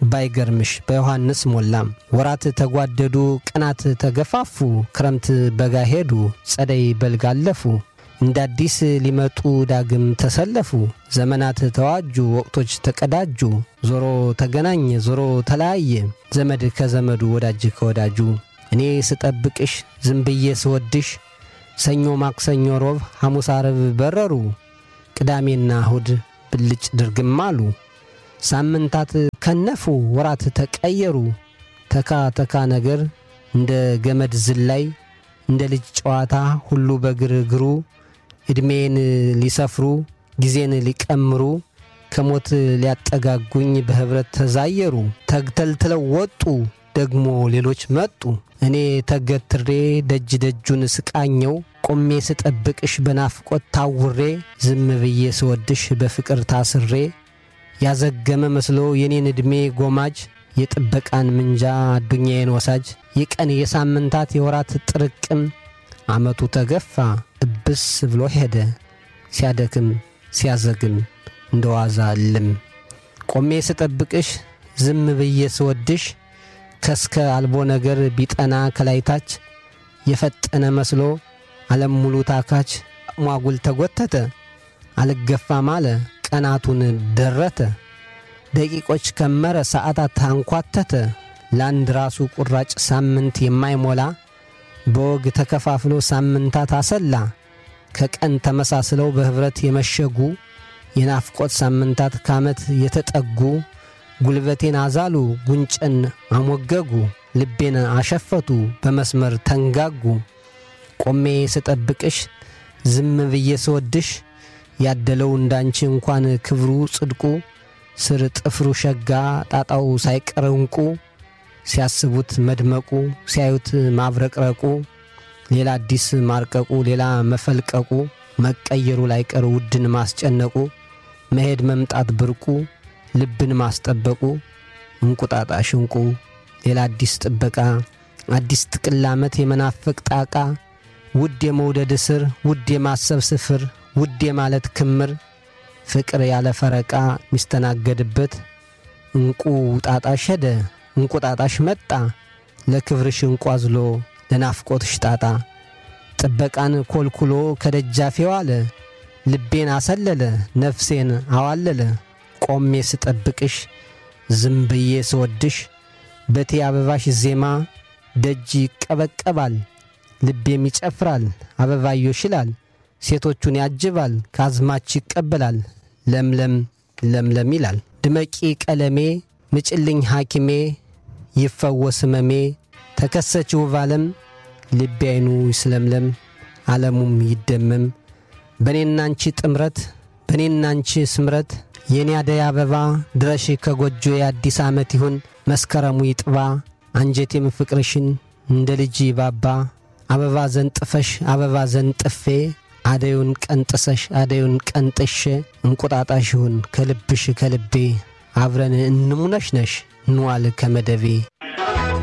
ባይገርምሽ በዮሐንስ ሞላም ወራት ተጓደዱ ቀናት ተገፋፉ ክረምት በጋ ሄዱ ጸደይ በልግ አለፉ እንደ አዲስ ሊመጡ ዳግም ተሰለፉ ዘመናት ተዋጁ ወቅቶች ተቀዳጁ ዞሮ ተገናኘ ዞሮ ተለያየ ዘመድ ከዘመዱ ወዳጅ ከወዳጁ እኔ ስጠብቅሽ ዝም ብዬ ስወድሽ ሰኞ ማክሰኞ ሮብ ሐሙስ አርብ በረሩ ቅዳሜና እሁድ ብልጭ ድርግም አሉ ሳምንታት ከነፉ ወራት ተቀየሩ ተካ ተካ ነገር እንደ ገመድ ዝላይ እንደ ልጅ ጨዋታ ሁሉ በግርግሩ ዕድሜን ሊሰፍሩ ጊዜን ሊቀምሩ ከሞት ሊያጠጋጉኝ በኅብረት ተዛየሩ ተግተልትለው ወጡ ደግሞ ሌሎች መጡ እኔ ተገትሬ ደጅ ደጁን ስቃኘው ቆሜ ስጠብቅሽ በናፍቆት ታውሬ ዝም ብዬ ስወድሽ በፍቅር ታስሬ ያዘገመ መስሎ የኔን ዕድሜ ጎማጅ የጥበቃን ምንጃ አዱኛዬን ወሳጅ የቀን የሳምንታት የወራት ጥርቅም ዓመቱ ተገፋ እብስ ብሎ ሄደ ሲያደክም ሲያዘግም እንደ ዋዛ እልም ቆሜ ስጠብቅሽ ዝም ብዬ ስወድሽ ከስከ አልቦ ነገር ቢጠና ከላይታች የፈጠነ መስሎ ዓለም ሙሉ ታካች ሟጉል ተጐተተ አልገፋም አለ ቀናቱን ደረተ ደቂቆች ከመረ ሰዓታት አንኳተተ ለአንድ ራሱ ቁራጭ ሳምንት የማይሞላ በወግ ተከፋፍሎ ሳምንታት አሰላ ከቀን ተመሳስለው በኅብረት የመሸጉ የናፍቆት ሳምንታት ከዓመት የተጠጉ ጉልበቴን አዛሉ ጉንጨን አሞገጉ ልቤን አሸፈቱ በመስመር ተንጋጉ ቆሜ ስጠብቅሽ ዝም ብዬ ስወድሽ ያደለው እንዳንቺ እንኳን ክብሩ ጽድቁ ስር ጥፍሩ ሸጋ ጣጣው ሳይቀር እንቁ ሲያስቡት መድመቁ ሲያዩት ማብረቅረቁ ሌላ አዲስ ማርቀቁ ሌላ መፈልቀቁ መቀየሩ ላይቀር ውድን ማስጨነቁ መሄድ መምጣት ብርቁ ልብን ማስጠበቁ እንቁጣጣሽ እንቁ ሌላ አዲስ ጥበቃ አዲስ ጥቅል ዓመት የመናፈቅ ጣቃ ውድ የመውደድ እስር ውድ የማሰብ ስፍር ውድ የማለት ክምር ፍቅር ያለ ፈረቃ ሚስተናገድበት እንቁ ጣጣሽ ሄደ እንቁጣጣሽ መጣ ለክብርሽ እንቁ አዝሎ ለናፍቆትሽ ጣጣ ጥበቃን ኮልኩሎ ከደጃፌ ዋለ ልቤን አሰለለ ነፍሴን አዋለለ ቆሜ ስጠብቅሽ ዝም ብዬ ስወድሽ በቴ አበባሽ ዜማ ደጅ ይቀበቀባል ልቤም ይጨፍራል አበባዮሽ ይላል ሴቶቹን ያጅባል ካዝማች ይቀበላል ለምለም ለምለም ይላል ድመቂ ቀለሜ ምጭልኝ ሐኪሜ ይፈወስ ህመሜ ተከሰች ውብ ዓለም ልቤ አይኑ ይስለምለም ዓለሙም ይደመም በእኔናንቺ ጥምረት በእኔናንቺ ስምረት የኔ አደይ አበባ ድረሽ ከጎጆ የአዲስ ዓመት ይሁን መስከረሙ ይጥባ አንጀቴም ፍቅርሽን እንደ ልጅ ባባ አበባ ዘንጥፈሽ አበባ ዘንጥፌ አደዩን ቀንጥሰሽ አደዩን ቀንጥሼ እንቁጣጣሽ ይሁን ከልብሽ ከልቤ አብረን እንሙነሽ ነሽ እንዋል ከመደቤ